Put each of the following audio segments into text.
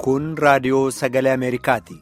Kun raadiyoo sagalee Ameerikaati.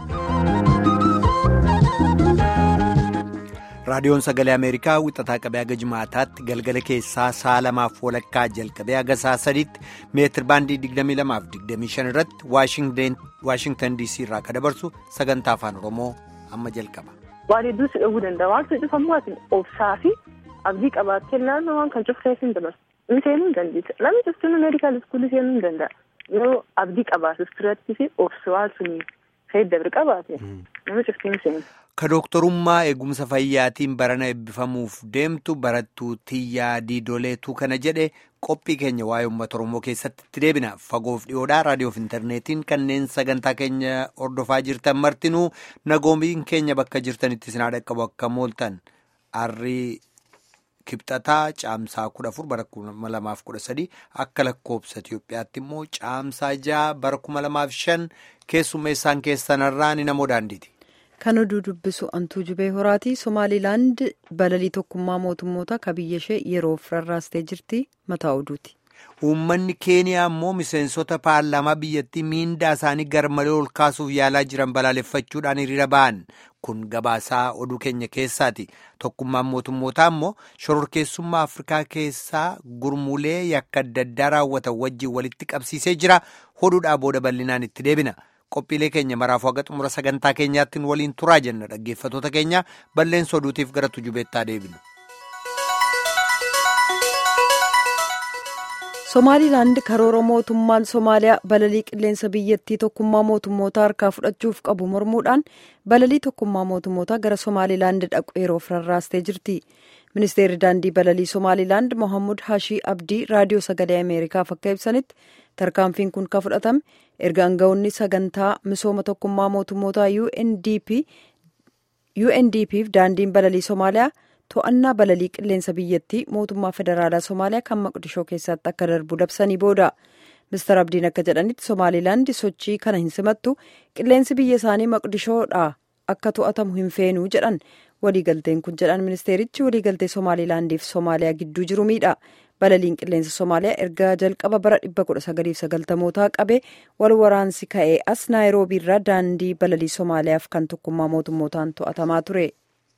Raadiyoon sagalee Ameerikaa wixataa qabee haga jimaataatti galgala keessaa sa'a lamaaf walakkaa jalqabee haga sa'a sadiitti meetir baandii 22-25 irratti Waashingtan DC irraa kan dabarsu sagantaa afaan Oromoo amma jalqaba. Waan hedduu si dhowwuu danda'a. Waan si cufamu ati obsaa fi abdii qabaattee naannoo waan kan cufteef hin dabarsu. Inni seenuu hin dandeessa. Namni cuftuun meedikaal iskuulii seenuu hin danda'a. Yoo abdii qabaatus turatti fi obsi waan suni fayyadamu qabaate namni cuftuun seenu. Ka dooktorummaa eegumsa fayyaatiin barana eebbifamuuf deemtu barattuu Tiyyaa Diidoleetu kana jedhe qophii keenya waa'ee uummata Oromoo keessatti itti deebina. Fagoof dhiyoodhaa raadiyoof intarneetiin kanneen sagantaa keenya hordofaa jirtan martinuu nagoomiin keenya bakka jirtanitti isin dhaqqabu akka mooltan harrii kibxataa caamsaa kudha afur bara kuma lamaaf kudha sadii akka lakkoobsa Itiyoophiyaatti immoo caamsaa jaha bara kuma lamaaf shan keessummeessaan keessanarraa ni namoo daandiiti. Kan oduu dubbisu Antuu Jubee Horaati. Somaalilaand balalii tokkummaa mootummoota ka biyya ishee yeroof rarraastee jirti. Mataa oduuti. Uummanni Keeniyaa immoo miseensota paarlaamaa biyyattii miindaa isaanii garmalee ol kaasuuf yaalaa jiran balaaleffachuudhaan hiriira ba'an. Kun gabaasaa oduu keenya keessaati. Tokkummaan mootummootaa immoo shororkeessummaa Afrikaa keessaa gurmuulee yakka adda addaa raawwatan wajjin walitti qabsiisee jira. Oduudhaa booda bal'inaan itti deebina. Qophiilee keenya maraafuu haga xumura sagantaa keenyaatti waliin turaa jenna dhaggeeffatoota keenya balleessa oduutiif gara tujubeettaa deebinu. Somaalilaand karoora mootummaan Somaaliyaa balalii qilleensa biyyattii tokkummaa mootummoota harkaa fudhachuuf qabu mormuudhaan balalii tokkummaa mootummoota gara Somaalilaand dhaqu yeroof rarraastee jirti. Ministeerri daandii balalii Somaalilaand Mohammud Hashii Abdii raadiyoo sagalee Ameerikaaf akka ibsanitti tarkaanfiin kun kan fudhatame erga aangawoonni sagantaa misooma tokkummaa mootummoota UNDP'f daandiin balalii Somaaliyaa to'annaa balalii qilleensa biyyattii mootummaa federaalaa Somaaliyaa kan maqdishoo keessatti akka darbu labsanii booda. Mister Abdiin akka jedhanitti Somaalilaand sochii kana hin simattu qilleensi biyya isaanii maqdishoodhaa akka to'atamu hin feenuu jedhan. waliigalteen kun jedhan ministeerichi waliigaltee somaalilaandiif soomaaliyaa gidduu jiru miidha balaliin qilleensa soomaaliyaa erga jalqaba bara 1990mootaa qabee wal waraansi ka'ee as naayiroobiirraa daandii balalii soomaaliyaaf kan tokkummaa mootummootaan to'atamaa ture.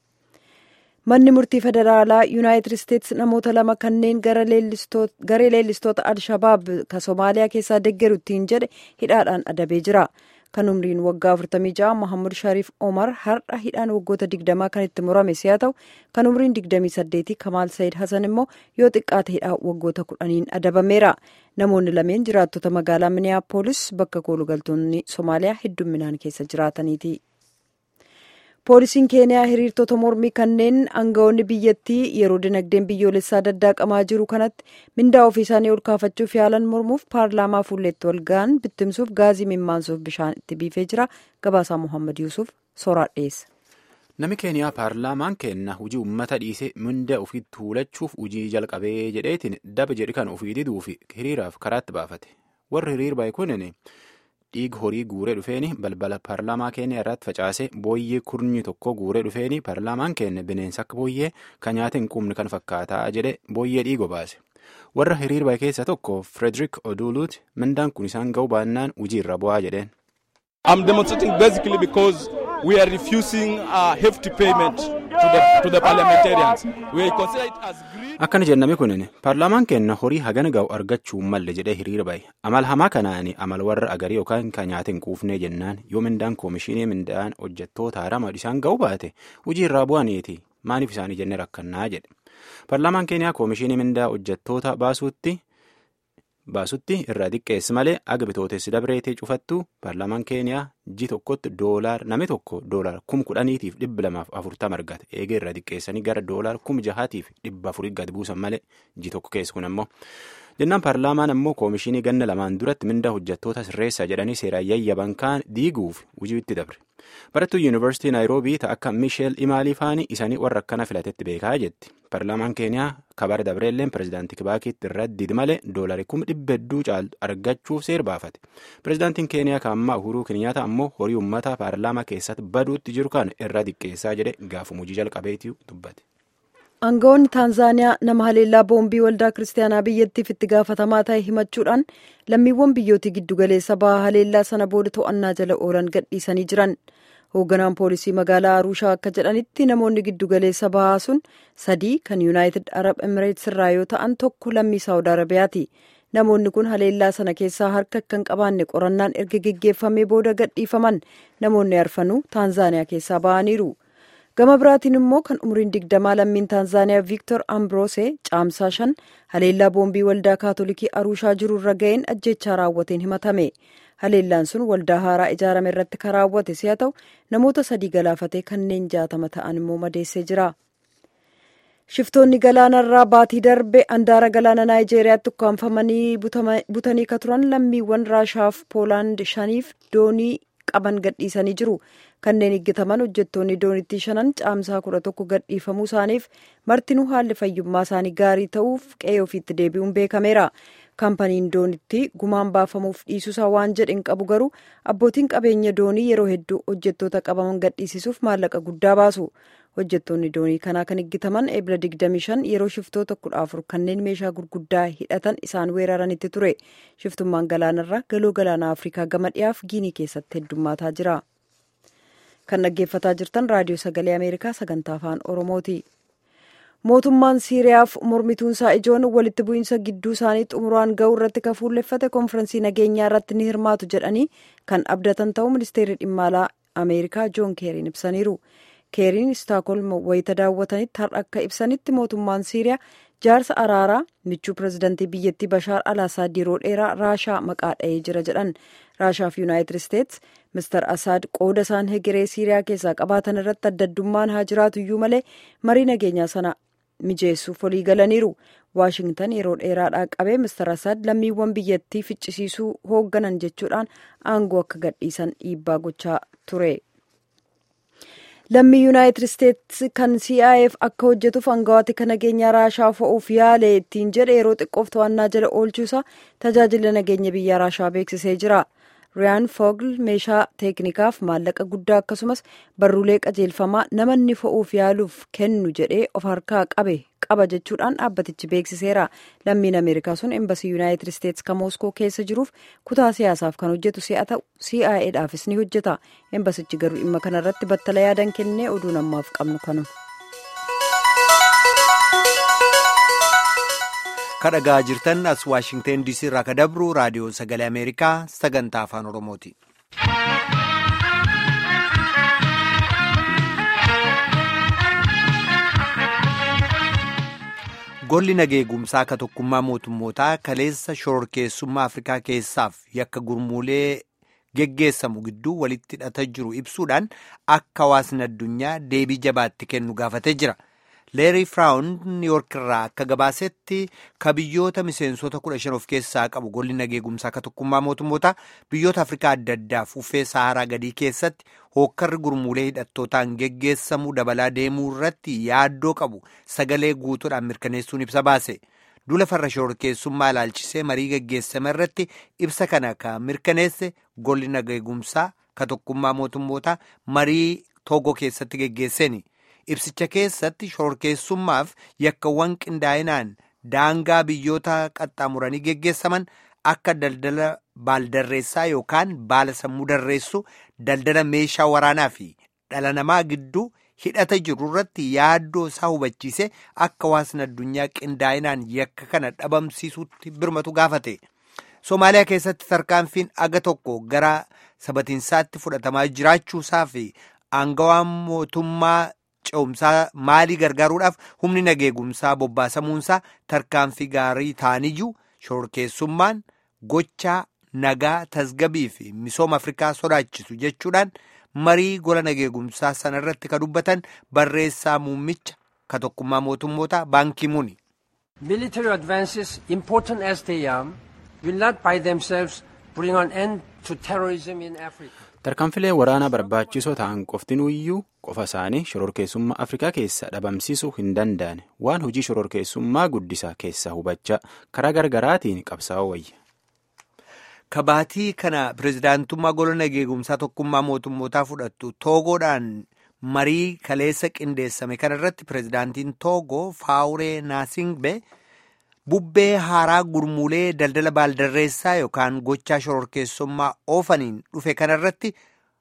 manni murtii federaalaa yuunaayitid isteetsi namoota lama kanneen garee leellistoota al-shabaab ka soomaaliyaa keessaa deggeruttiin jedhe hidhaadhaan adabee jira. kan umriin waggaa 46 Mohammad Shariif Omar har'a hidhaan waggoota 20 kan itti murame si'a ta'u kan umriin 28 Kamaal Sayid Hasan immoo yoo xiqqaate hidhaa waggoota 10 adabameera. Namoonni lameen jiraattota magaalaa Miniyaapolis bakka koolugaltoonni Somaaliyaa heddumminaan keessa jiraataniiti. Poolisiin Keeniyaa hiriirtota mormii kanneen aangawoonni biyyattii yeroo dinagdeen biyyoolessaa daddaaqamaa jiru kanatti mindaa ofii isaanii ol kaafachuuf yaalan mormuuf paarlaamaa fuulleetti wal ga'an bittimsuuf gaazii mimmaansuuf bishaan itti biifee jira. Gabaasaa Muhammad Yuusuf sooraa dhiyeessa. Namni Keeniyaa paarlaamaan kenna hojii uummata dhiisee mindaa ofii tuulachuuf hojii jalqabee jedheetiin daba jedhi kan ofii diduu fi hiriiraaf karaatti baafate. Warri hiriir bahe kunin dhiiga horii guuree dhufeeni balbala paarlaamaa keenya irratti facaase booyyee kurnyi tokko guuree dhufeeni paarlaamaan keenya bineensa akka booyyee kan nyaata hin qubne kan fakkaataa jedhe booyyee dhiigo baase warra hiriir bahe keessa tokko Frederick Oduluuti mindaan kun isaan ga'u baannaan hojii irra bu'aa jedheen. I'm demonstrating basically because we are refusing uh, hefty payment to the, to the parliamentarians. We consider it as greed. Akkana jennami kunin paarlaamaan keenya horii hagana ga'u argachuu malle jedhee hiriira bahe amal hamaa kanaani amal warra agarii yookaan kan nyaata hin quufnee jennaan yoo mindaan koomishinii mindaan hojjettoota harama isaan ga'u baate hojii irraa bu'aniiti maaliif isaanii jenne rakkannaa jedhe paarlaamaan keenyaa koomishinii mindaa hojjettoota baasuutti. baasutti irraa xiqqeessi malee aga bitootessi dabreetee cufattu paarlaamaan keeniyaa ji tokkotti doolaar nami tokko doolaar kum kudhaniitiif dhibba lamaaf afurtama argata eega irraa xiqqeessanii gara doolaar kum jahaatiif dhibba afurii gad buusan malee ji tokko keessi kun ammoo jennaan paarlaamaan ammoo koomishinii ganna lamaan duratti mindaa hojjettoota sirreessaa jedhanii seeraan yayyaban kaan diiguuf hojiitti dabre barattuu yuunivarsiitii naayiroobii ta'a akka miisheel imaalii faanii isaanii warra akkana filatetti beekaa jetti paarlaamaan keeniyaa kabara dabreelleen pirezidaantii kibaakiitti irratti didi malee doolarii kuma dhibba hedduu caaltu argachuuf seer baafate pirezidaantiin keeniyaa kaammaa uhuruu kiniyaata ammoo horii uummataa paarlaamaa keessatti baduutti jiru kan irra xiqqeessaa jedhe gaafuma hojii jalqabeetii dubbate. aangawoonni taanzaaniyaa nama haleellaa boombii waldaa kiristaanaa biyyattiif itti gaafatamaa ta'e himachuudhaan lammiiwwan biyyootii giddugaleessa bahaa haleellaa sana booda to'annaa jala oolan gadhiisanii jiran hoogganaan poolisii magaalaa aruushaa akka jedhanitti namoonni giddugaleessa bahaa sun sadii kan yuunaayitid arab emireets irraa yoo ta'an tokko lammii saawud arabiyaati namoonni kun haleellaa sana keessaa harka akka hin qabaanne qorannaan erga geggeeffamee booda gadhiifaman namoonni arfanuu taanzaaniyaa keessaa ba'aniiru. gama biraatiin immoo kan umriin digdamaa lammiin taanzaaniyaa viiktor ambroose caamsaa shan haleellaa boombii waldaa kaatolikii aruushaa jiru irra ga'een ajjechaa raawwateen himatame haleellaan sun waldaa haaraa ijaarame irratti kan raawwate si'a ta'u namoota sadii galaafatee kanneen jaatama ta'an immoo madeessee jira. shiftoonni galaanarraa baatii darbe andaara galaana naayijeeriyaatti ukkaanfamanii butanii ka turan lammiiwwan raashaaf poolaand shaniif doonii qaban gadhiisanii jiru. kanneen eeggataman hojjettoonni doonittii shanan caamsaa kudha tokko gadhiifamuu isaaniif martinuu haalli fayyummaa isaanii gaarii ta'uuf qe'ee ofiitti deebi'uun beekameera kaampaniin doonittii gumaan baafamuuf dhiisuusaa waan jedhin qabu garuu abbootiin qabeenya doonii yeroo hedduu hojjettoota qabaman gadhiisisuuf maallaqa guddaa baasu hojjettoonni doonii kanaa kan eeggataman eebila 25 yeroo shiftoota kudha afur kanneen meeshaa gurguddaa hidhatan isaan weeraranitti ture shiftummaan galaanarraa galoo galaana afrikaa gama dhiyaaf giinii keessatti heddummaataa jira. kan dhaggeeffataa jirtan raadiyoo sagalee ameerikaa sagantaa afaan oromooti mootummaan siiriyaaf mormituunsaa ijoon walitti bu'iinsa gidduu isaanii xumuraan ga'uu irratti kan fuulleffate konfirensii nageenyaa irratti ni hirmaatu jedhanii kan abdatan ta'uu ministeerri dhimma alaa ameerikaa joon keeriin ibsaniiru keeriin istaakholm wayita daawwatanitti har'a akka ibsanitti mootummaan siiriyaa jaarsa araaraa michuu pirezidantii biyyattii bashaar alaasaad yeroo dheeraa raashaa maqaa dha'ee jira jedhan raashaa fi yuunaayitid isteets mister asaad qooda isaan hegeree siiriyaa keessaa qabaatan irratti addaddummaan haa jiraatu iyyuu malee marii nageenyaa sana mijeessuuf walii galaniiru waashingtan yeroo dheeraadhaa qabee mister asaad lammiiwwan biyyattii ficcisiisuu hoogganan jechuudhaan aangoo akka gadhiisan dhiibbaa gochaa ture. lammii yuunaayitid isteets kan CIF akka hojjetuuf aangawaati kan nageenya raashaa fo'uuf yaale ittiin jedhe yeroo xiqqoof to'annaa jala oolchuusaa tajaajila nageenya biyya raashaa beeksisee jira. riyaan foogl meeshaa teeknikaaf maallaqa guddaa akkasumas barruulee qajeelfamaa namanni fo'uuf yaaluuf kennu jedhee of harkaa qabe qaba jechuudhaan dhaabbatichi beeksiseera lammiin ameerikaa sun embasii yuunaayitid isteets kan mooskoo keessa jiruuf kutaa siyaasaaf kan hojjetu si'a ta'u CIAdhaafis ni hojjeta embasichi garuu dhimma kanarratti battala yaadan kennee oduu namaaf qabnu kanuma. kadhagaa jirtan as waashingten diisii irraa ka dabru raadiyoo sagalee ameerikaa sagantaa afaan oromooti. golli nageegumsaa ka tokkummaa mootummootaa kaleessa shororkeessummaa afrikaa keessaaf yakka gurmuulee geggeessamu gidduu walitti hidhata jiru ibsuudhaan akka hawaasni addunyaa deebii jabaatti kennu gaafatee jira. leerii firaawun niiyork irraa akka gabaasetti ka biyyoota miseensota kudha shan of keessaa qabu golli nageegumsaa ka tokkummaa mootummootaa biyyoota afrikaa adda addaaf uffee saharaa gadii keessatti hookkarri gurmuulee hidhattootaan geggeessamuu dabalaa deemuu irratti yaaddoo qabu sagalee guutuudhaan mirkaneessuun ibsa baase dula farra shororkeessummaa ilaalchisee marii geggeessame irratti ibsa kana ka mirkaneesse golli nageegumsaa ka tokkummaa mootummootaa marii toogoo keessatti geggeesseeni. ibsicha keessatti shororkeessummaaf yakkawwan qindaa'inaan daangaa biyyoota qaxxaamuranii geggeessaman akka daldala baaldarreessaa yookaan baala sammuu darreessu daldala meeshaa waraanaa fi dhala namaa gidduu hidhata jiru irratti yaaddoo isaa hubachiise akka hawaasni addunyaa qindaa'inaan yakka kana dhabamsiisuutti birmatu gaafate. Somaaliyaa keessatti tarkaanfiin aga tokko gara sabatiinsaatti fudhatamaa jiraachuusaa fi aangawaan mootummaa. ce'umsaa maalii gargaaruudhaaf humni nageegumsaa bobbaasamuunsaa tarkaanfii gaarii ta'aniyyuu shororkeessummaan gochaa nagaa tasgabii fi misooma afrikaa sodaachisu jechuudhaan marii gola nageegumsaa sana irratti ka dubbatan barreessaa muummicha ka tokkummaa mootummootaa baankii muni. Military advances important as they are will not by themselves bring an end to terrorism in Africa. tarkaanfilee waraanaa barbaachisoo ta'an qoftinuuyyuu qofa isaanii shororkeessummaa afrikaa keessa dhabamsiisuu hin danda'an waan hojii shororkeessummaa guddisaa keessa hubachaa karaa gargaraatiin qabsaa'uu wayya. kabaatii kana pirezidaantummaa gola nageegumsaa tokkummaa mootummootaa fudhattu toogoodhaan marii kaleessa qindeessame kanarratti pirezidaantiin toogoo faawuree naasingbe bubbee haaraa gurmuulee daldala baaldarreessaa yookaan gochaa shororkeessummaa oofaniin dhufe kanarratti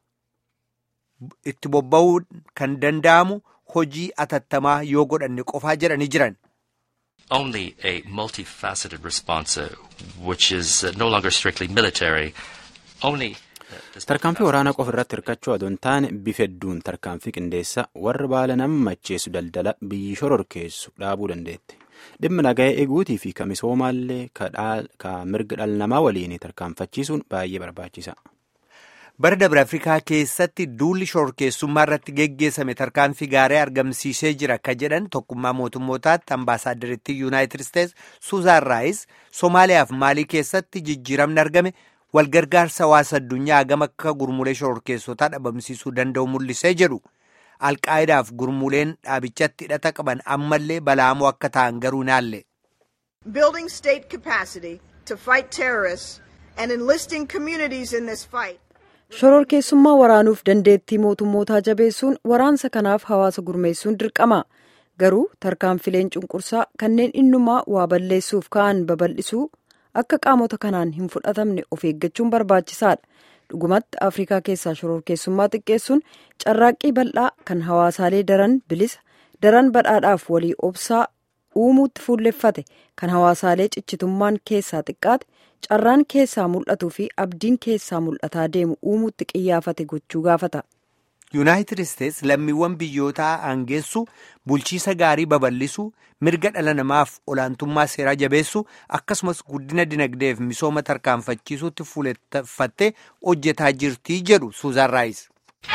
itti bobba'uu kan danda'amu hojii atattamaa yoo godhanne qofaa jedhanii jiran. only a multifaceted response, uh, which is uh, no longer strictly military, only. Tarkaanfii waraanaa qofa irratti hirkachuu adoo hin taane bifa hedduun tarkaanfii qindeessa warra baala nama macheessu daldala biyyi shororkeessu dhaabuu dandeetti. Dhimma nagaa eeguutii fi ka misoomaallee ka mirga dhala namaa waliin tarkaanfachiisuun baay'ee barbaachisa. bara dabre afrikaa keessatti duulli shororkeessummaa irratti geggeessame tarkaanfii gaarii argamsiisee jira ka jedhan tokkummaa mootummootaatti ambaasaaddaritti yuunaayitid isteets suuzaan raayis soomaaliyaaf maalii keessatti jijjiiramni argame walgargaarsa hawaasa addunyaa hagam akka gurmuulee shororkeessotaa dhabamsiisuu danda'u mul'isee jedhu alqaa'idaaf gurmuuleen dhaabichatti hidhata qaban ammallee balaamoo akka ta'an garuu naalle. building state capacity to fight terrorists and enlisting communities in this fight. shororkeessummaa waraanuuf dandeettii mootummootaa jabeessuun waraansa kanaaf hawaasa gurmeessuun dirqama garuu tarkaanfileen cunqursaa kanneen innumaa waa balleessuuf ka'an babal'isuu akka qaamota kanaan hin fudhatamne of eeggachuun barbaachisaadha dhugumatti afrikaa keessaa shororkeessummaa xiqqeessuun carraaqqii bal'aa kan hawaasaalee daran bilisa daran badhaadhaaf walii obsaa uumuutti fuulleffate kan hawaasaalee ciccitummaan keessaa xiqqaate carraan keessaa mul'atuu fi abdiin keessaa mul'ataa deemu uumuutti qiyyaafate gochuu gaafata. yuunaayitid isteets lammiiwwan biyyootaa aangeessu bulchiisa gaarii babal'isu mirga dhala namaaf olaantummaa seeraa jabeessu akkasumas guddina dinagdeef misooma tarkaanfachiisuutti fuuleffattee hojjetaa jirtii jedhu suuzaan raayis.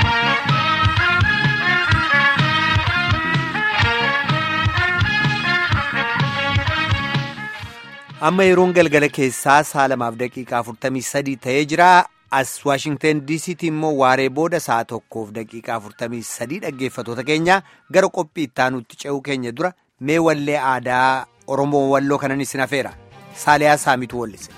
amma yeroon galgala keessaa sa'a lamaaf daqiiqaa 43 ta'ee jira as waashingten diisiitti immoo waaree booda sa'a tokkoof daqiiqaa 43 dhaggeeffatoota keenya gara qophii ittaanutti ce'uu keenya dura mee wallee aadaa oromoo walloo kanan isin hafeera saaliyaa saamitu wallise.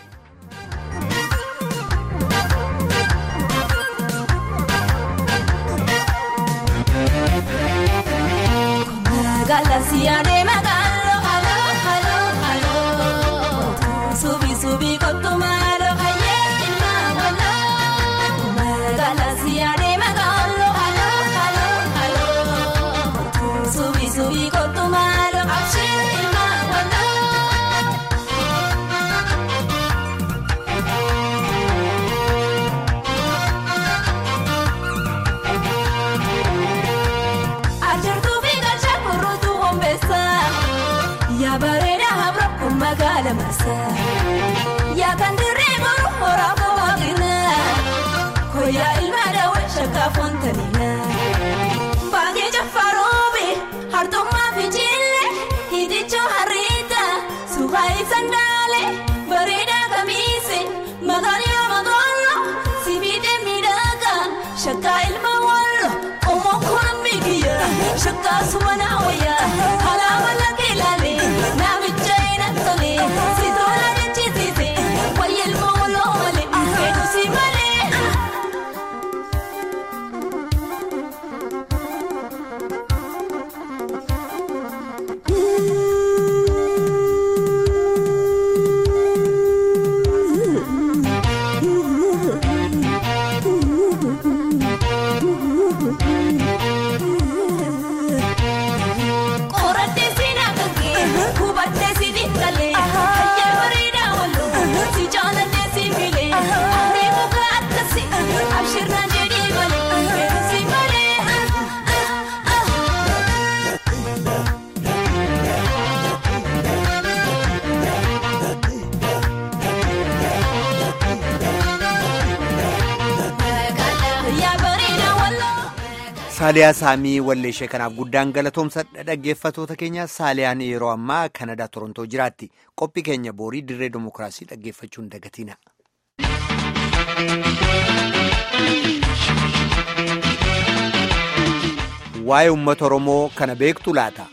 Yaa kan dirree goru horaa boqoqina koyaa ilma daawwan shakkaa foontanina baagee jaffaroobe hartummaa fi jillee hidhichoo harriita suuqaa ibsan daale bareedaa kamiise maqaan yoo maqoollo sibiidee miidhagaa shakkaa ilma wallo omoo koon miigiya shakkaa sumanaa wayyaa alaama lakkee ilaalee naamicha hin tolee. saaliyaa saamii walleeshee kanaaf guddaan galatoomsa dhaggeeffatoota keenya saaliyaan yeroo ammaa kanadaa torontoo jiraatti qophii keenya boorii dirree dimokiraasii dhaggeeffachuun dagatiina. waa'ee uummata oromoo kana beektu laata.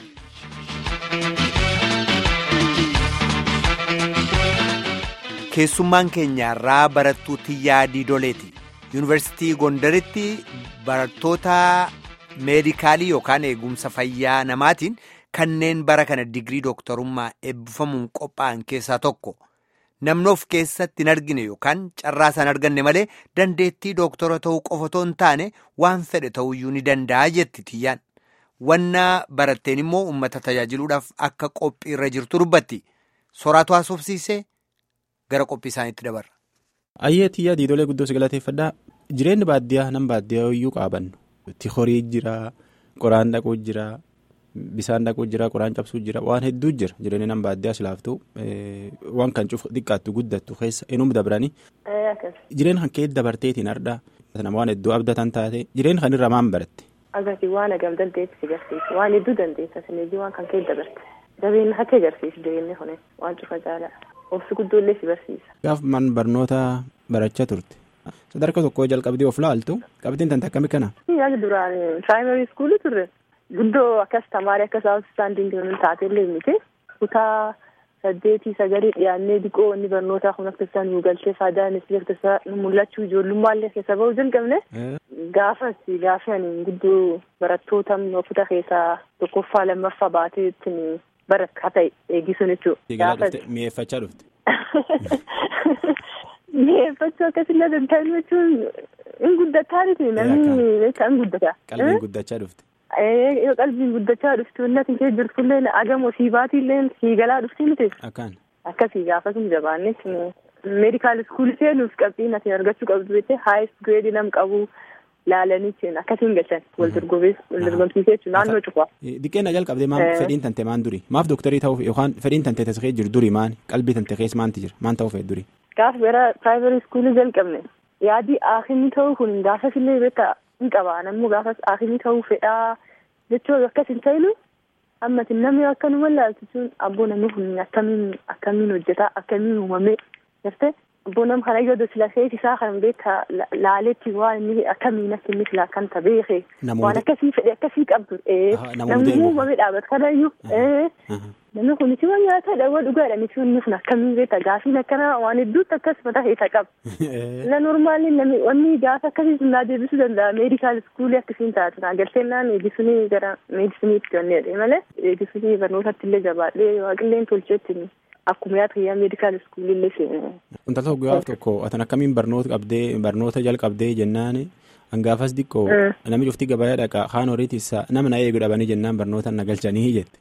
keessummaan keenya irraa barattuu Tiyyaa Diidoleeti. yuunivarsiitii gondaritti barattoota meedikaalii yookaan eegumsa fayyaa namaatiin kanneen bara kana digirii dooktarummaa eebbifamuun qophaa'an keessaa tokko. namnoof keessatti hin argine yookaan carraa isaan arganne malee dandeettii dooktora ta'uu qofa otoo hin taane waan fedhe ta'uyyuu ni danda'a jetti tiyyaan wannaa baratteen immoo uummata tajaajiluudhaaf akka qophii irra jirtu dubbatti soraatu haasofsiisee gara qophii isaaniitti dabarra. Ayyee tiyyaa diidolee guddoo si galateeffadhaa jireenyi baadiyyaa nam baadiyyaa iyyuu qaabannu itti horii jira qoraan dhaquu jira. Bisaan dhaquu jira qoraan cabsuu jira waan hedduu jira jireenya nama baadiyyaa silaaftuu waan kan cufu xiqqaattu guddattu keessa inuma dabranii jireenya kan keessa dabarteetiin ardhaa nama waan hedduu abdatan taate jireenya kan irraa maan baratte. Agati waan agam dandeessi si garsiisu waan hedduu dandeessa sineeji waan kan keessa dabarte jabeenya akka agarsiisu jireenya kun waan cufa caalaa obsi guddoollee si barsiisa. Gaaf man barnoota barachaa turte sadarkaa tokkoo jalqabdee of laaltu qabxiin tante akkamii kana. Yaada duraan piraayimarii iskuulii turre. Guddoo akkas tamaarii akka saawus istaandiin jiran taatellee miti kutaa saddeetii sagalee dhiyaannee diqoo inni barnootaa kun akka isaan nu galchee faayidaan itti jirtu isaa nu mul'achuu ijoollummaallee keessa bahuu jalqabne gaafas gaafa ani guddoo barattoota kutaa keessaa tokkoffaa lammaffaa baatee ittiin barataa ta'e eegisuun jechuudha. Mi'eeffachaa dhufte. Mi'eeffachuu akkasilla danda'an jechuun hin guddataa miti namni kan guddata. Qalbiin guddachaa dhufte. yoo qalbiin guddachaa dhufti wanti kee jirtullee agamoo siibaatiillee siigalaa dhufti miti. Akkaan. Akkasii gaafas hin jabaanne meedikaal iskuulii seenuuf qabxiin ati argachuu qabdu jettee haayist gireedii nam qabu laalanii jechuun akkasiin galchan wal dorgomsiisee jechuun naannoo cufa. Diqqeena jalqabdee maal fedhiin tante maan duri maaf dooktarii ta'uuf yookaan fedhiin tante tasgee jiru duri maan qalbii tante keessa maanti jira maan ta'uuf duri. Gaaf gara piraayimarii iskuulii jalqabne yaadii aakimii ta'uu kun gaafas illee beektaa hin qabaa namni gaafas aakimii ta'uu fedhaa jechuun akkas hin ta'ilu ammati namni akka nu wallaaltu sun abboo namni kun akkamiin akkamiin hojjetaa akkamiin uumamee jirte abboo nam kana yoo dosila seeti isaa kan beektaa laaletti waan inni akkamiin akka inni filaa kan ta beeke waan akkasii fedhe akkasii qabdu namni uumamee dhaabatu kanayyuu namni kun si waan nyaata dhawwa dhugaadha miti inni kun akkamiin beekta gaafiin akkana waan hedduutti akkas mataa keessa qaba na normaalli namni wanni gaafa akkasii sun naa deebisuu danda'a meedikaal iskuulii akkasiin taatu naa galteennaan eegisunii gara meedisiniitti wanneedha malee eegisunii barnootatti illee jabaadhee waaqilleen tolcheetti akkuma yaada fayyaa meedikaal iskuulii illee seene. Wanta tokko gaafa tokko atan akkamiin barnoota qabdee barnoota jalqabdee jennaan hangaafas diqqoo namni cuftii gabayaa dhaqa kaan horiitisa nama na eegu dhabanii jennaan barnoota na galchanii jette.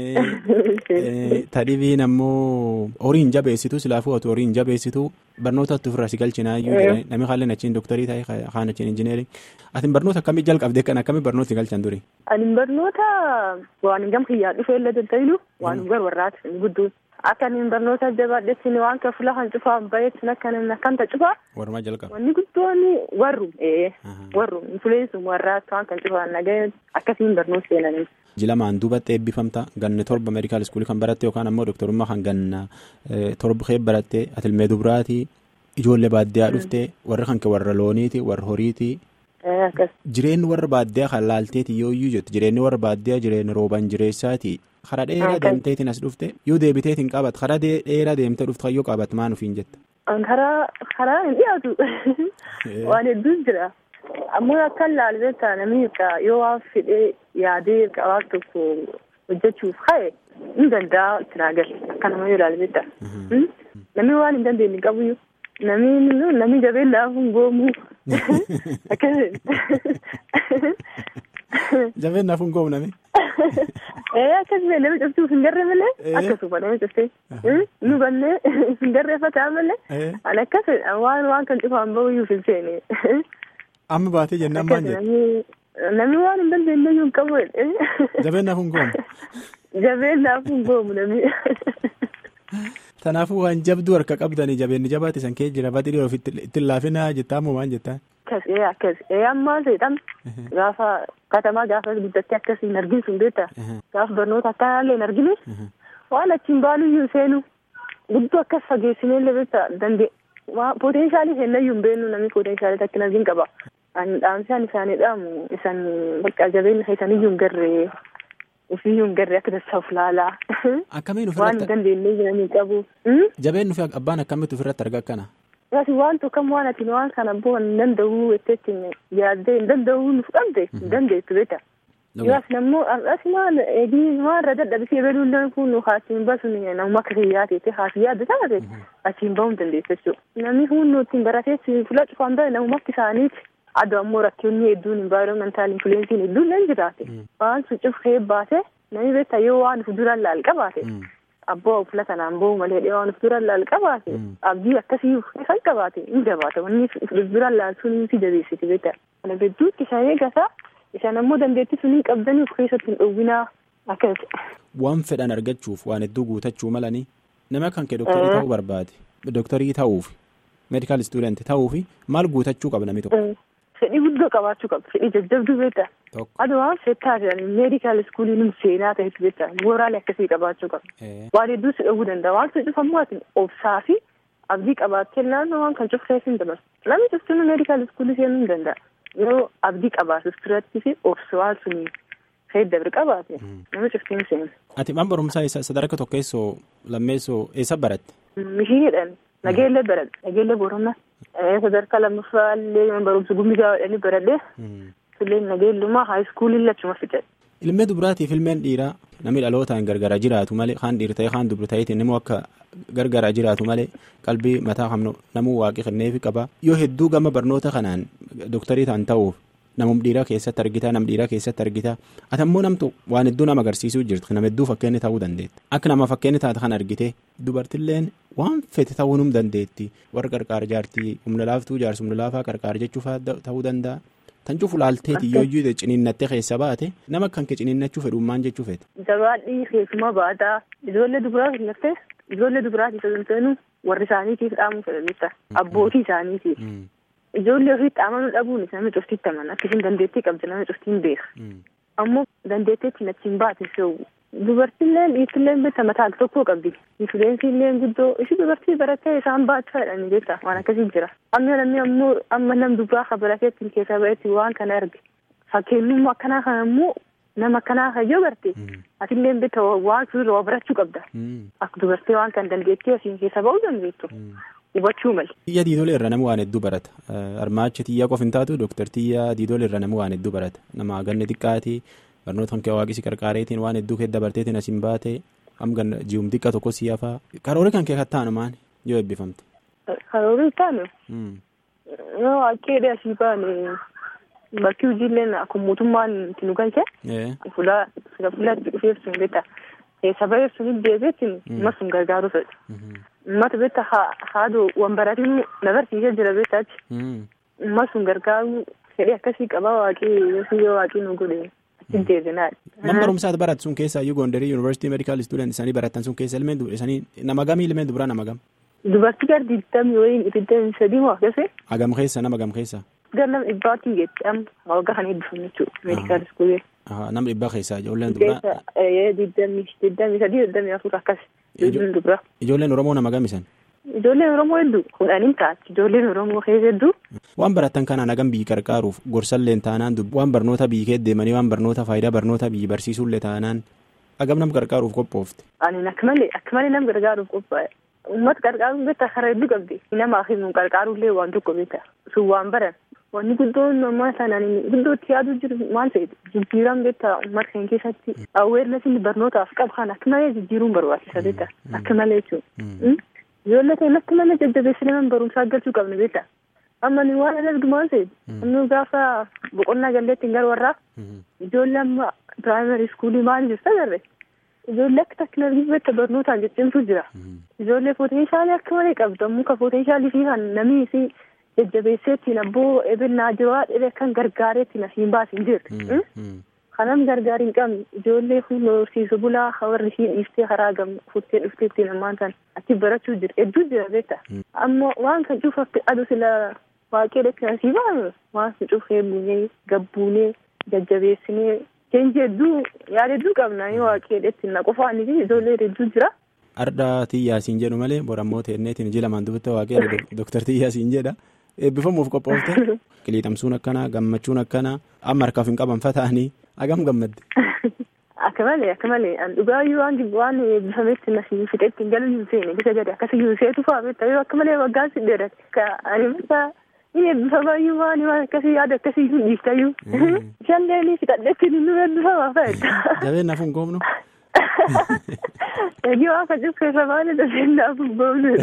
Tadhibiin ammoo horii hin jabeessitu silaafuu ati horii hin jabeessitu barnoota ofirraa si galchinaayyuu jedhanii namni haalli achiin dooktarii ta'e kaan achiin injineerii. Atin barnoota akkamii jalqabdee kan akkamii barnoota si galchan duri? Ani barnoota waan gam kiyyaa dhufee illee danda'inu waan gar warraati gudduun. Akka inni barnoota jabaadhetti waan kafula kan cufaa bayetti akka namni akkanta cufaa. Warumaa jalqaba. Wanni guddoon warru warru infuleensum warraatti waan kan cufaa nagaya akkasiin barnoota seenanii. Jilamaan duubatti eebbifamta ganna torba meedikaal iskuulii kan baratte yookaan ammoo dooktarummaa kan ganna torba kee baratte atilmee dubaraati ijoollee baadiyyaa dhufte warra kan warra looniiti warra horiiti. Jireenyi warra baadiyyaa kan laalteeti yoo iyyuu jettu jireenyi warra baadiyyaa jireenya rooban jireessaati. Karaa dheeraa deemteetiin as dhufte yoo deebiteetiin qabat karaa dheeraa deemtee dhufte kan yoo qabat maan ofiin jetta. Karaa karaa hin dhiyaatu waan hedduun jira. Ammoo akka laalbeetta namni yoo waan fedhee yaadee waan tokko hojjechuuf ka'e hin danda'a itti naagal akkanuma yoo laalbeetta. Namni waan hin dandeenye qabuyyuu namni namni jabeen laafuun goomuu Jabeen laafuun goomu nami. Akkasuma nama cabsuuf hin garre malee akkasuma nama cabsee nu bannee hin garreeffataa malee an akkas waan waan kan cufaan bahuyyuu hin seene. Amma baatee jennaan maal jedhe? Namni waan hin dandeenye iyyuu hin qabu. Jabeen laafuun goomu. Jabeen laafuun goomu namni. Kanaafuu waan jabduu harka qabdanii jabeenni jabaate san kee jira batii dhiyoo ittiin laafinaa jettaa moo maal jettaa? Akkas ee akkas ee ammaa seetan gaafa katamaa gaafa guddattee akkasii hin argin sun beektaa gaafa barnoota akkanaallee hin argine waan achiin baaluyyuu seenu guddoo akkas fageessineellee beektaa dandee poteenshaalii kennayyuu hin beeknu namni poteenshaalii takkin argin qaba. Dhaamsaan isaanii dhaamu isan bakka jabeenya keessaniyyuu hin garree ofiiyyuu hin garree akka dassaaf laalaa. Akkamiin Waan hin dandeenye jiranii qabu. Jabeen nufi abbaan akkamitti ofirratti arga akkana? Yookiin waan tokko waan ati waan kana boo hin danda'uu jetteetti yaaddee hin danda'uu nuuf qabde hin dandeettu beekta. Yookiin ammoo as maal eegii maarra dadhabisee beeluulleen kun haasiin basuun namuma akka kiyyaa ta'e haasii yaadda taate achiin bahuu hin dandeessu jechuudha. Namni hunduu ittiin barateessi fuula cufaan bahe namumatti isaaniiti. Aduu ammoo rakkoonni hedduun environmental influensiin hedduun nan jiraate. Waan sun cufee baate namni beektaa yoo waan fuuldura laal qabaate. Abboo fuula kanaan bahu malee dhiyoo waan fuuldura laal qabaate. Abdii akkasii kan qabaate hin jabaata. Wanni fuuldura laal sun si jabeessiti beektaa. Kana gidduutti isa eegata. Isaan ammoo dandeettii sunii qabdanii of keessatti hin dhowwinaa akkas. Waan fedhan argachuuf waan hedduu guutachuu malanii nama kan kee doktarii ta'uu barbaade. Doktarii ta'uuf meedikaal istuudenti ta'uuf maal guutachuu qaba namni tokko. Fedhii guddoo qabaachuu qaba. Fedhii jajjabduu beektaa. Aduu waan fettaa jedhanii meedikaal iskuulii num seenaa ta'etu beektaa. Mooraalee akkasii qabaachuu qaba. Waan hedduu si dhowwuu danda'a. Waan sun cufamu ati obsaa fi abdii qabaattee naannoo waan kan cufteef hin dabarsu. Namni cuftuun meedikaal iskuulii seenuu hin danda'a. Yeroo abdii qabaatus turatti fi obsa waan sunii fayyadamuu qabaate nama cuftiin seenu. Ati mana barumsaa sadarkaa tokkeessoo lammeessoo eessa baratte? Mishiinidhaan nageellee baradhe nageellee booronna sadarkaa lammaffaa illee mana barumsa gumbigaa jedhanii baradhe illee nageellumaa haayiskuulii lachuma fixadhe. Ilmee dubaraatiif ilmeen dhiiraa namni dhalootaan gargara jiraatu malee kaan dhiir ta'e kaan dubra ta'eetiin immoo akka gargara jiraatu malee qalbii mataa hamnu namuu waaqi kenneefi qaba yoo hedduu gama barnoota kanaan doktarii ta'an ta'uuf namum dhiiraa keessatti argita nam dhiiraa keessatti argita ati ammoo namtu waan hedduu nama agarsiisuu jirti nama hedduu fakkeenya ta'uu dandeetti akka nama fakkeenya taate kan argite dubartilleen waan fete ta'uu num dandeetti warra qarqaar jaartii humna laaftuu jaarsi humna laafaa qarqaar jechuuf ta'uu danda'a. Tan cufu laalteeti yoo iyyuu ciniinnattee keessa baate nama kan kee ciniinnachuu fedhummaan jechuu feete. Jabaadhii keessumaa baataa ijoollee dubaraa filattee ijoollee dubaraatiif osoo hin ta'inu warri isaaniitiif dhaamuu fedhanidha. Abbootii isaaniitiif. Ijoollee ofiitti amanuu dhabuun nama cuftitti amana akkasiin dandeettii qabdi nama cuftiin beeka. Ammoo dandeetteetti nachiin baate dubartiilleen dhiirtilleen beekta mataa tokkoo qabdi. Influensiilleen guddoo ishii dubartii barattee isaan baachaa jedhanii beekta waan akkasii jira. Amma namni ammoo amma nam dubbaa kan barateetti keessa ba'etti waan kana arge. Fakkeenyummaa akkanaa kana ammoo nama akkanaa kan yoo garte atilleen beekta waan suuraa waa barachuu qabda. Akka dubartii waan kan dandeettii asiin keessa ba'uu dandeettu. Hubachuu mali. Xiyyaa diidolee irra nama waan hedduu barata. Armaacha xiyyaa qofa hin taatu dooktar xiyyaa diidolee irra nama waan hedduu barata. Nama ganne xiqqaati. barnoota kan waaqisi qarqaareetiin waan hedduu kee dabarteetiin asiin baate hamgan ji'um xiqqa tokko si hafaa karoora kan kee kattaanu maani yoo eebbifamte. Karoora taanu. Yoo akkeedha asii baane bakki hojiilleen akkuma mootummaan itti nu galche. Fuula fuulaatti dhufeef sun beekta. Keessa ba'eef sun deebiitiin amma sun gargaaruu fedha. Uummata beekta haaduu wanbaratiin na barsiisee jira beektaati. Amma sun gargaaruu fedhii akkasii qaba waaqii yoo waaqii nu godhe. Man barumsaati baratu sun keessa iyyuu Gondarii Yuunivarsiitii Meedikaal Istuudent isaanii baratan sun keessa ilmeen isaanii nama gamii ilmeen dubaraa nama gam. Dubartii gara digdamii waliin digdamii sadii moo akkasii. Agam keessa nama gam keessa. Gara nama dhibbaatii jetti amma waggaa kan eebbifamu jechuudha meedikaal iskuulee. Nama dhibbaa keessaa ijoolleen dubaraa. Digdamii digdamii sadii digdamii afur akkas ijoolleen dubaraa. Ijoolleen Oromoo nama gamisan. Ijoolleen Oromoo hedduu kudhaniin taati ijoolleen Oromoo keessa hedduu. Waan baratan kanaan hagam biyyi qarqaaruuf gorsallee taanaan waan barnoota biyyi kee deemanii waan barnoota faayidaa barnoota biyyi barsiisuullee taanaan hagam nama qarqaaruuf qophoofte. Ani akka malee akka malee nama gargaaruuf qophaa'e. Uummata qarqaaruun beektaa karaa hedduu qabdi. Namaaf himu qarqaaruullee waan tokko beektaa. Sun waan baran. Wanni guddoon namaa sanaan guddootti yaaduu jiru maal ta'eeti. Jijjiiraan beektaa uummata keenya keessatti aweernesin barnootaaf qabu kan akka malee jijjiiruun barbaachisa beektaa. Akka malee jechuudha. Ijoollee keenya akka malee jajjabeessinee mana barumsaa galchuu qabna beektaa. Amma ni waan argumaan ta'e. Inni gaafa boqonnaa galleetti hin warraa. Ijoollee amma piraayimari iskuulii maal jirtu agarre. Ijoollee akka teekinooloojii beektaa barnootaan jijjiirtu jira. Ijoollee poteenshaalii akka malee qabdu ammoo kan poteenshaalii fi kan namni si jajjabeesseettiin abboo ebennaa jiru dhibee kan gargaareettiin asiin baasiin jirtu. Kanam gargaari hin qabne ijoollee fuula horsiisu bulaa warri isheen dhiiftee karaa gam fuuttee dhufteettiin ammaan kan achi barachuu jira hedduu jira beekta. Amma waan kan cuufafte adu sila waaqee dheetti asii baanu waan sun cufee buunee gabbuunee jajjabeessinee keenji hedduu yaada hedduu qabna yoo waaqee dheetti na qofaan ijoollee hedduu jira. Ardaa xiyyaasiin jedhu malee borammoo teenneetiin iji lamaan dubbatti waaqee dooktar xiyyaasiin jedha. Eebbifamuuf qophoofte qiliixamsuun akkanaa gammachuun akkanaa amma harkaaf hin qaban fata'anii hagam gammadde. Akka malee akka malee an dhugaayyuu waan jibbu waan eebbifametti na fixetti hin galu seene bisa gadi akkasii seetu fa'aa beektaa yoo akka malee waggaan si dheerate ka ani bakka ni eebbifamaayyuu waan waan akkasii yaada akkasii hin dhiiftayyuu. Shallee ni fixadhetti ni nu eebbifamaa fa'edha. Jabeen naaf hin goomnu. Eegi waan kan cibsu irra baane jabeen naaf hin goomnu.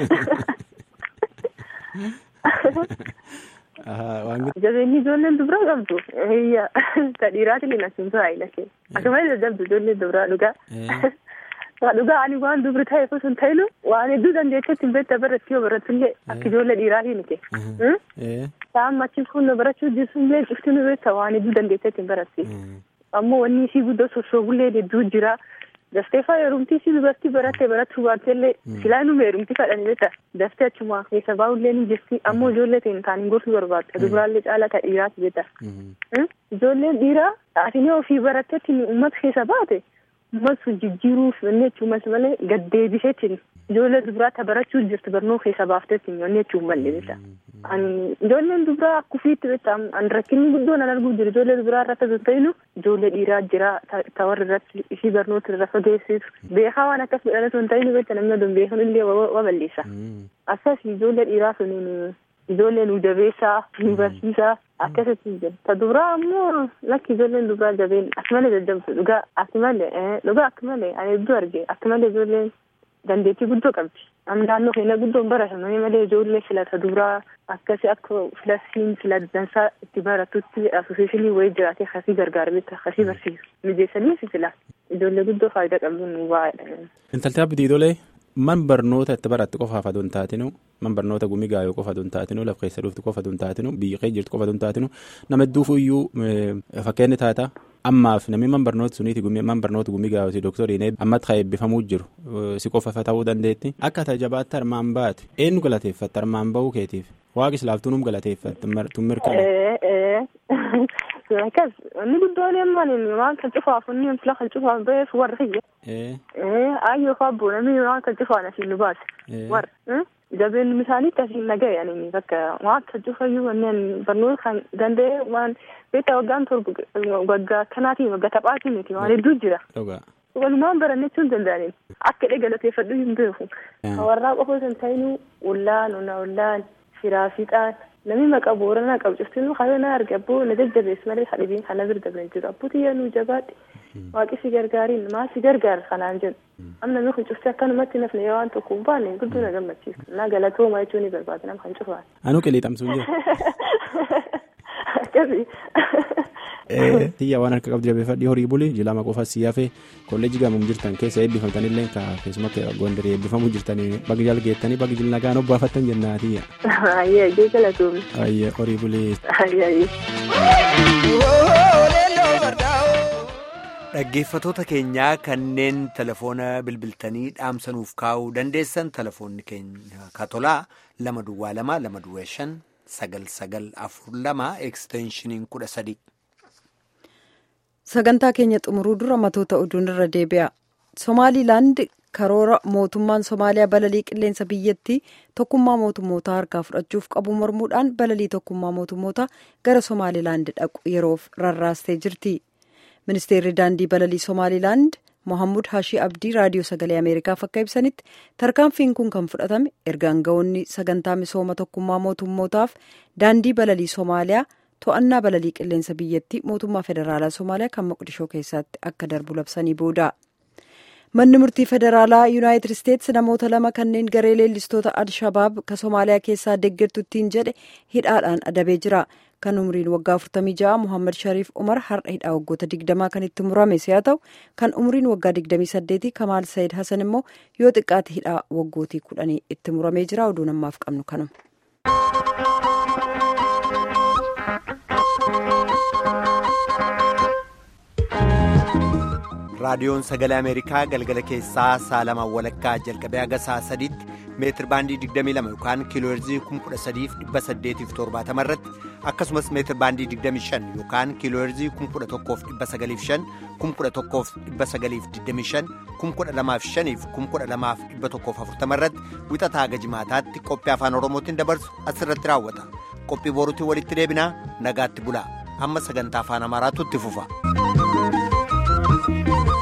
Jabeenni ijoolleen dubaraa qabdu ta dhiiraatiin hin asimtu haayila kee akkuma jajjabdu ijoolleen dubaraa dhugaa. Dhugaa ani waan dubri ta'e osoo hin ta'inu waan hedduu dandeetteetti hin beekta baratti yoo baratullee akka ijoollee dhiiraatiin kee. Ta'an machi kun barachuu jirtullee cifti nu beekta waan hedduu dandeetteetti hin baratti. Ammoo wanni isii guddoo sossoobullee hedduu jira. Daftee faa heerumtii si dubartii barattee barachuu baattellee silaa numa heerumtii fadhanii beekta. Daftee achuma keessa baa'ullee ni jirti ammoo ijoollee ta'in taaniin gorsuu barbaadda. Dubaraallee caalaa ta'e dhiiraati beekta. Ijoolleen dhiiraa ati ofii baratteetti uummata keessa baate uummata sun jijjiiruuf wanni jechuun malee gaddeebiseetiin ijoollee dubaraa barachuu jirti barnoo keessa baafteetti wanni jechuun malee beekta. Ijoolleen dubaraa akkufiitti beekta an rakkinni guddoon an arguu jiru ijoollee dubaraa irratti osoo ta'inu ijoollee dhiiraa jira tawarra irratti ishii barnoota irra fageessisu beekaa waan akkas godhan osoo hin ta'inu beekta namni odoon beekan illee wa balleessa. Akkas ijoollee dhiiraa suniin ijoollee nu jabeessaa nu barsiisaa akkasitti jira. Ta dubaraa ammoo lakki ijoolleen dubaraa jabeen akkamalee jajjabdu dhugaa akkamalee dhugaa akkamalee ani hedduu arge akkamalee ijoolleen dandeettii guddoo qabdi. Am naannoo keenya guddoon baratamanii malee ijoollee filata duraa akkasi akka filasiin filatansaa itti baratutti asosiishinii wayii jiraatee akkasii gargaara beekta akkasii barsiisu mijeessanii si fila ijoollee guddoo faayidaa qabdu nu baay'ee. Intalti abdii tolee man barnoota itti baratte qofaaf aduu hin taatinu man barnoota gumii gaayoo qofa aduu hin taatinu laf keessa dhuftu qofa aduu hin taatinu biyya kee jirtu qofa aduu hin taatinu nama hedduuf iyyuu fakkeenyi taata. ammaaf namni man barnoota suniiti man barnoota gumii gaayoo dooktoriin ammatti kan eebbifamuu jiru si qofa ta'uu dandeetti akka tajabaatti armaan baate eenyu galateeffatte armaan bahuu keetiif waaqis laaftuunum galateeffatte tun mirkana. Akkas inni guddoon yemmaan waan kan cufaaf inni fila kan cufaaf ba'eef warra kiyya. Ayyoo faa abboo namni waan kan cufaan asiin nu baase. Warra. Jabeen isaaniitti asiin nagaya ani bakka waan kan cufayyuu wanneen barnoota kan danda'e waan beektaa waggaan torba waggaa kanaatiin waggaa taphaatiin miti waan hedduu jira. Walumaan barannechuu hin danda'aniin akka dhee galateeffadhu hin beeku. Warraa qofa osoo hin ta'inuu ullaan ona ullaan firaa fixaan namni maqaa booranaa qabu cuftinuu kaayoo arge abboo na jajjabeessu malee hadhibiin kana bira dabran jiru abbootii yaanuu jabaadhe waaqi si gargaariin maa si gargaara kanaan jedhu amma namni kun cufti akkanumatti nafne yoo waan tokko hin baanne guddoo na gammachiisa naa galatooma jechuun ni barbaada nama kan cufaan. Anuu qilleexamsuu jira. Akkasii. Tiyya waan harka qabdu jabeeffadhii horii buli jilama qofa si hafe kolleejii gamuun jirtan keessa eebbifamtanillee keessumaa gondarii eebbifamuu jirtanii bagi jala geettanii bagi jila nagaan obbaafattan jennaa tiyya. Ayyee gee galatoomne. Ayyee horii bulee. Ayyee. Dhaggeeffatoota keenyaa kanneen telefoona bilbiltanii dhaamsanuuf kaa'uu dandeessan telefoonni keenya katolaa lama duwwaa lama lama duwwaa shan sagal sagal afur lama eksteenshiniin kudha sadii. sagantaa keenya xumuruu dura matoota oduun irra deebi'a somaaliilaand karoora mootummaan somaaliyaa balalii qilleensa biyyattii tokkummaa mootummootaa harkaa fudhachuuf qabu mormuudhaan balalii tokkummaa mootummootaa gara somaaliilaand dhaqu yeroof rarraastee jirti ministeerri daandii balalii somaaliilaand mohammud hashii abdii raadiyoo sagalee ameerikaaf akka ibsanitti tarkaanfiin kun kan fudhatame erga aangawoonni sagantaa misooma tokkummaa mootummootaaf daandii balalii somaaliyaa to'annaa balalii qilleensa biyyattii mootummaa federaalaa somaaliyaa kan maqdishoo keessatti akka darbu labsanii booda manni murtii federaalaa yuunaayitid isteetsi namoota lama kanneen garee leellistoota al-shabaab ka somaaliyaa keessaa deeggartuttiin jedhe hidhaadhaan adabee jira kan umriin waggaa 46 muhammad shariif umar har'a hidhaa waggoota 20 kan itti murame si'a ta'u kan umriin waggaa 28 kamaal sayid hasan immoo yoo xiqqaate hidhaa waggootii 10 itti muramee jira oduun ammaaf qabnu kanuma. raadiyoon sagalee ameerikaa galgala keessaa saalama walakkaa jalqabee haga saa sadiitti meetir baandii 22 yookaan kiilooherzii 13870 irratti akkasumas meetir baandii 25 yookaan kiilooherzii 1195 1195 1205 1240 irratti wixataa haga jimaataatti qophii afaan oromootiin dabarsu asirratti raawwata qophii boruutiin walitti deebinaa nagaatti bulaa amma sagantaa afaan amaaraatu itti fufa. Thank you.